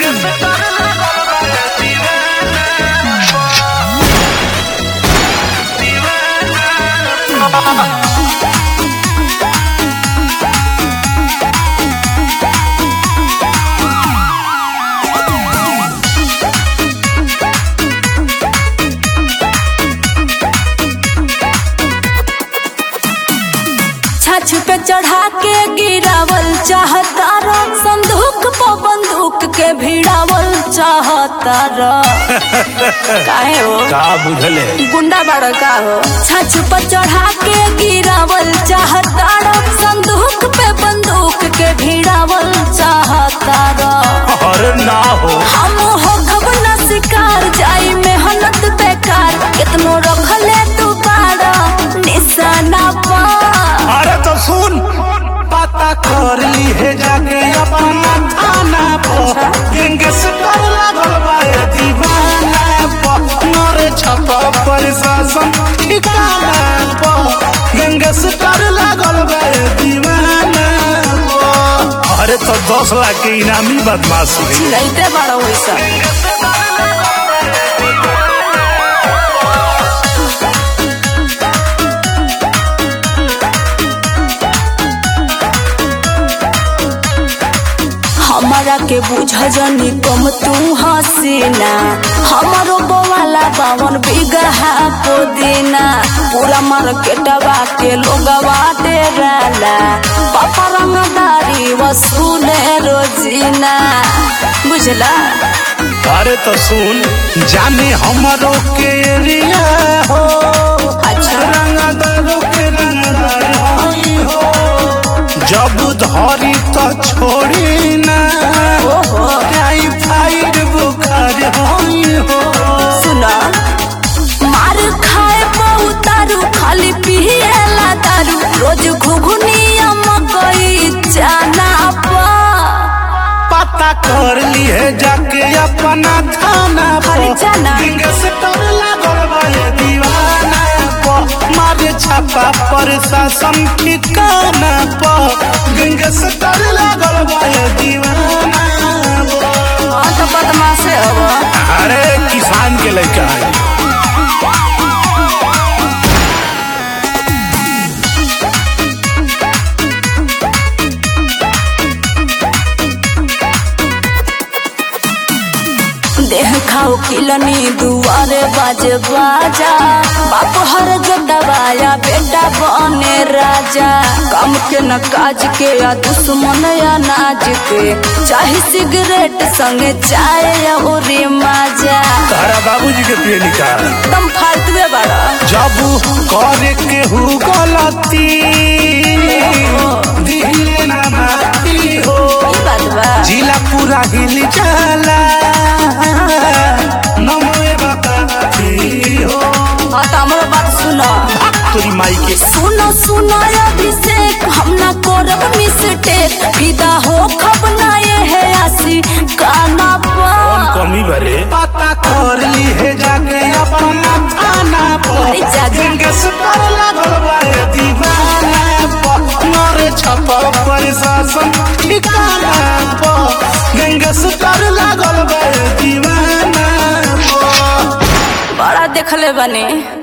छाछ पे चढ़ा के गिरावल चाहता रो संदूक पर बंदूक के भिड़ावल चाहता रो काहे हो का बुझले गुंडा बड़ा का हो छाछ पर चढ़ा के गिरावल चाहता रो संदूक पे बंदूक के भिड़ावल चाहता रो अरे ना हो हम हो खबना शिकार जाई मेहनत बेकार कितनो रखले तू बाड़ा निशाना पा अरे तो सुन पता कर ली है जाके अपना थाना पर गैंगस्टर लागल बा ये दीवाना पर मारे छपा प्रशासन ठिकाना पर गैंगस्टर लागल बा ये दीवाना पर अरे तो दस लाख के इनामी बदमाश हुई लैते बड़ा वैसा हमारा के बुझ जनी कम तू हसीना हमारो बोवाला बावन बिगहा पुदीना पूरा मार्केटवा के लोगवा डेराला पापा रंगदारी वसूले रोजीना बुझला अरे तो सुन जाने हमरो के एरिया हो अच्छा रंगदारों के रंगदार होई हो जब धरी तो छोड़ी ना ओहो आई फाइट बुखार होई हो सुना मार खाए बहुत दारू खाली पिएला दारू रोज घुघुनिया मकई जाना पा पता कर लिए जाके अपना थाना अरे जाना। गैंगस्टर लागल बा ये दीवाना पर मारे छापा प्रशासन ठिकाना पर गैंगस्टर लागल बा ये दीवाना पर। हाँ तो बदमाश अब अरे किसान के लड़का है देह खाओ किलनी दुआरे बाजे बाजा बाप हर जोटवाया बेटा बने राजा काम के न काज के या दुश्मन या नाज के चाहे सिगरेट संगे चाय या उरी माजा तारा बाबूजी के पिए निकाल तुम फालतुए बड़ा जब करे के हु गलती दिले ना माती हो ई बात बा जिला पूरा हिल जाला नमोए बताती हो हाँ तो हमारा बात सुनो तोरी माई के सुनो सुनो अभिषेक हम ना करब मिस्टेक विदा हो खब ना ये है आसी काना कौन पा कमी भरे पता कर ली है जाके अपना थाना पर अरे जाजा। गैंगस्टर लागल बा ये दीवाना पर मारे छपा प्रशासन ठिकाना पर गैंगस्टर लागल बा ये दीवाना पर बड़ा देखले बने